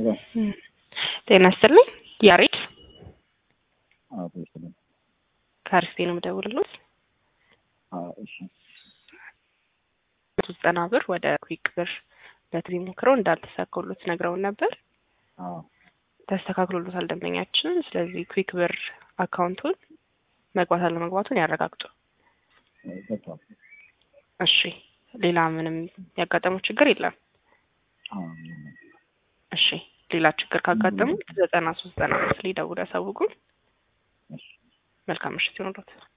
ጤና ይስጥልኝ። ያሬድ አዎ ይስጥልኝ። ከአርስቴ ነው የምደውልልዎት። አዎ እሺ። ዘጠና ብር ወደ ኩዊክ ብር በትሪ ሞክረው እንዳልተሳካሎት ነግረውን ነበር። አዎ ተስተካክሎሎታል ደንበኛችን። ስለዚህ ኩዊክ ብር አካውንቱን መግባት አለመግባቱን ያረጋግጡ። ገብቷል። እሺ። ሌላ ምንም ያጋጠመው ችግር የለም? አዎ እሺ። ሌላ ችግር ካጋጠሙት ዘጠና ሶስት ዘጠና አምስት ላይ ደውለው ያሳውቁን። እሺ። መልካም ምሽት ይሁንልዎት።